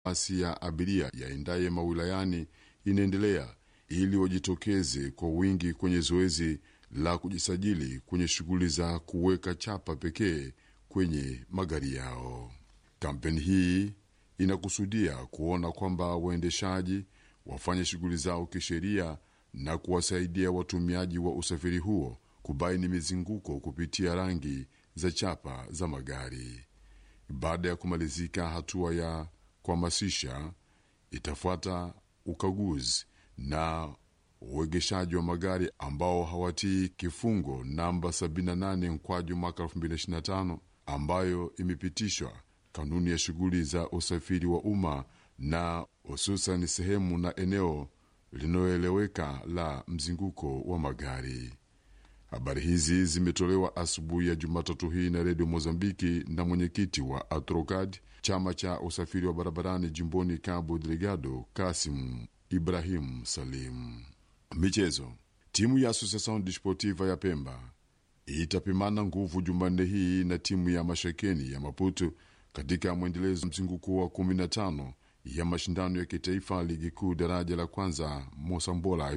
basi ya abiria yaendaye mawilayani inaendelea ili wajitokeze kwa wingi kwenye zoezi la kujisajili kwenye shughuli za kuweka chapa pekee kwenye magari yao. Kampeni hii inakusudia kuona kwamba waendeshaji wafanye shughuli zao kisheria na kuwasaidia watumiaji wa usafiri huo kubaini mizunguko kupitia rangi za chapa za magari. Baada ya kumalizika hatua ya kuhamasisha, itafuata ukaguzi na uegeshaji wa magari ambao hawatii kifungo namba 78 mkwaju mwaka 2025 ambayo imepitishwa kanuni ya shughuli za usafiri wa umma na hususan sehemu na eneo linaloeleweka la mzunguko wa magari. Habari hizi zimetolewa asubuhi ya Jumatatu hii na Redio Mozambiki na mwenyekiti wa Atrocad, chama cha usafiri wa barabarani jimboni Cabo Delgado, Kasim Ibrahim Salim. Michezo. Timu ya Associação Desportiva ya Pemba itapimana nguvu Jumanne hii na timu ya Mashekeni ya Maputo katika mwendelezo mzunguko wa 15 ya mashindano ya kitaifa ligi kuu daraja la kwanza Mosambola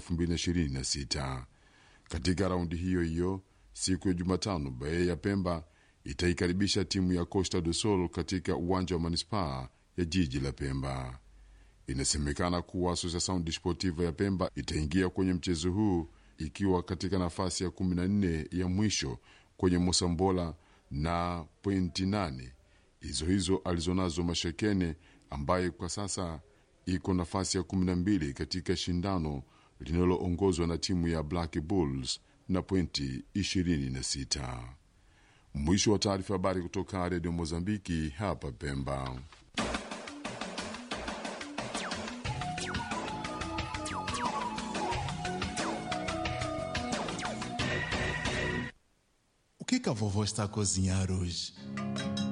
2026. Katika raundi hiyo hiyo, siku ya Jumatano, Bae ya Pemba itaikaribisha timu ya Costa do Sol katika uwanja wa manispaa ya jiji la Pemba. Inasemekana kuwa Associação Desportiva ya Pemba itaingia kwenye mchezo huu ikiwa katika nafasi ya 14 ya mwisho kwenye Mosambola na pointi 8 hizo hizo alizonazo Mashekene ambaye kwa sasa iko nafasi ya 12 katika shindano linaloongozwa na timu ya Black Bulls na pointi 26. Mwisho wa taarifa habari kutoka Redio Mozambiki hapa Pemba. O que que a vovó está a cozinhar hoje?